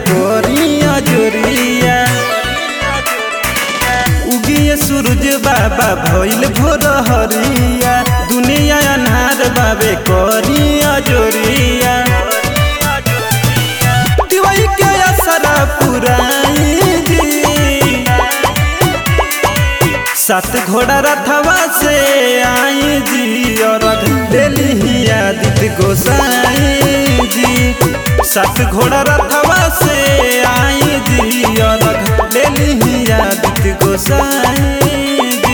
कोरिया जोरिया उगिए सूरज बाबा भइल भोर हरिया दुनिया अन्हार बाबे कोरिया जोरिया दिवाई के असरा पुराई जी सात घोड़ा रथवा से आई जी और दिल्ली आदित्य गोसाई जी सात घोड़ा रथवा से आई जी और दिल्ली आदित्य गोसाई जी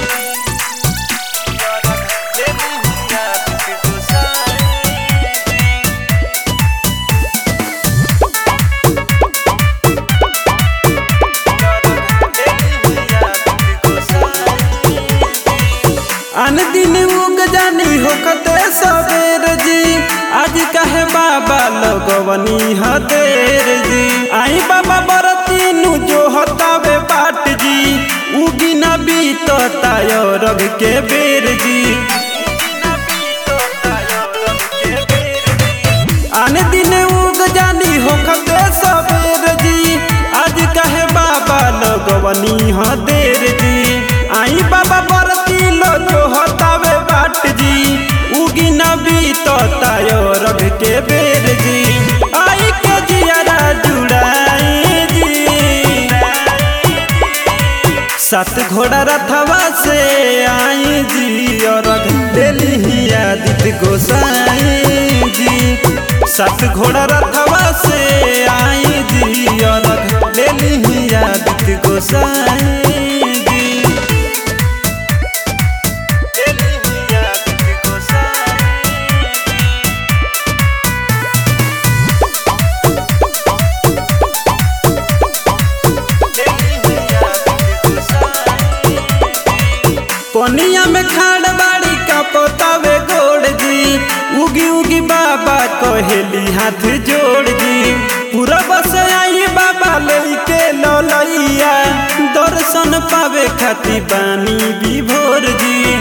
अन दिन उग जानी होकते सबेर जी आज कहे बाबा लगवनी हदेर जी आई बाबा बरतीनु जो हतावे बाट जी उगी न बीतता रग के बेर जी आन दिन उग जानी होकते सबेर जी आज कहे बाबा लगवनी हदेर जी आई बाबा बरती लो जो हतावे बाट जी उगी न बीतता रग के बेर जी आई के जियारा जुड़ाई जी सात घोड़ा रथवा से आई जी और दिल्ली आदित्य गोसाई जी सात घोड़ा रथवा से आई जी और दिल्ली आदित्य गोसाई जी कोनिया में खाड़ बाड़ी का पोतावे गोड़ जी उगी उगी बाबा कहेली हाथ जोड़ जी पूरा बस आई बाबा लेके ललैया दर्शन पावे खाती बानी विभोर जी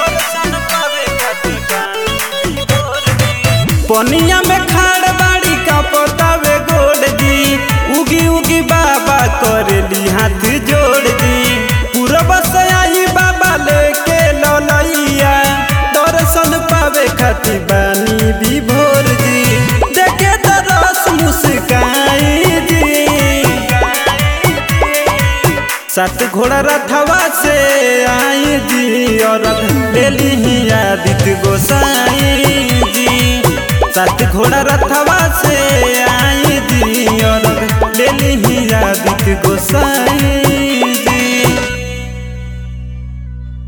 पनिया में खाड़ बाड़ी का पोतावे गोड़ जी उगी उगी बाबा करेली हाथ जोड़ जी पूरा बस आई बाबा लेके ललैया दर्शन पावे खाती बानी विभोर जी देखे तरस मुस्काई जी सात घोड़ा रथवा से आई जी और दिल्ली आदित्य गोसाई जी सात घोड़ा रथवा से आई जी और दिल्ली आदित्य गोसाई